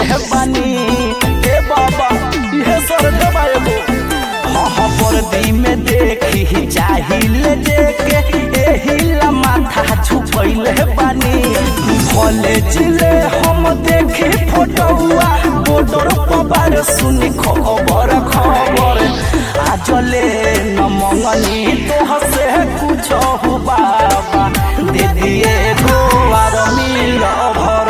है बानी ए बाबा ये सर देवा एगो हाँ हाँ वर्दी में देखी चाहिए देखे एही ला माथा झुकैले बानी भले जिले हम देखी फोटोआ बॉर्डर पबार सुनी खबर खबर आजले न मंगनी तो हसे कुछ हो बाबा दे दिए गो आर मिल भर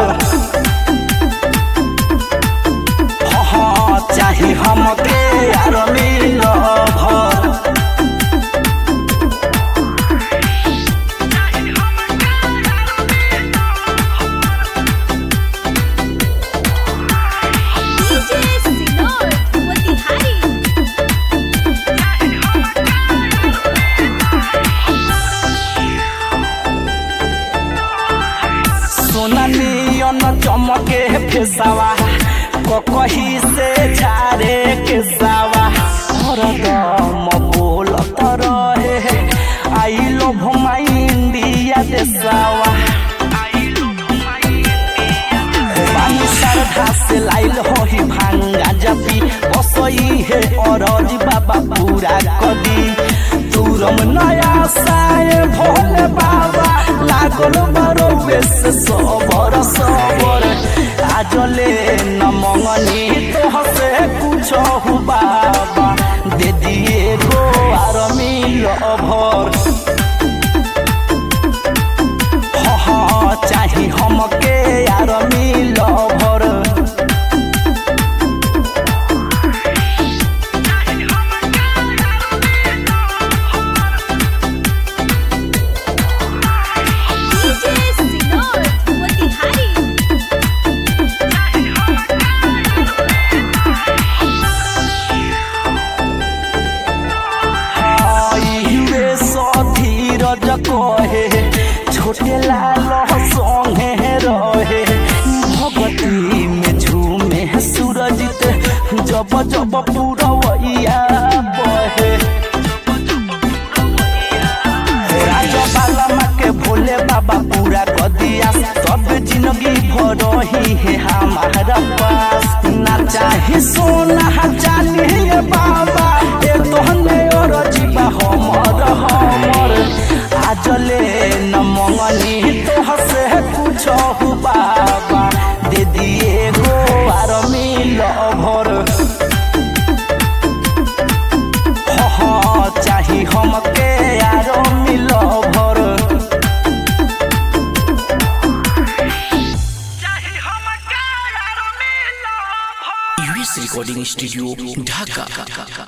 हाँ हाँ चाहे हमके आर मिल भर DJ Sinor Motihari सोना नियन चमके फेसावा कही से झारे के सावा हरदम बोलत रहे आई लव माई इंडिया देसावा बानी श्रद्धा से लाइल होही भांगा जपी बसई है अरज बाबा पूरा कदी तुरम नया साए भोले बाबा लागल बरो बेस सबर सबर आजले न मंगनी तो हसे कुछ हो बाबा दे दिए गो आर मिल भर हाँ हाँ चाही हमके यार मिल भर DJ Sinor Motihari highway Dheeraj कहे छोटे लाल संगे रहे भगती में झूमे सूरजित जब जब पूरवैया बहे राजा बाला के भोले बाबा पूरा कर दिया सब जिंदगी भर ही है हमारा पास ना चाहे सोना चाहे बाबा ए तोहने और जीवा हमर हमर आजले न मंगनी तो हसे कुछ हो बाबा दे दिए गो आर मिल भर हाँ हाँ चाही हमके यारो मिल भर यूएस रिकॉर्डिंग स्टूडियो ढाका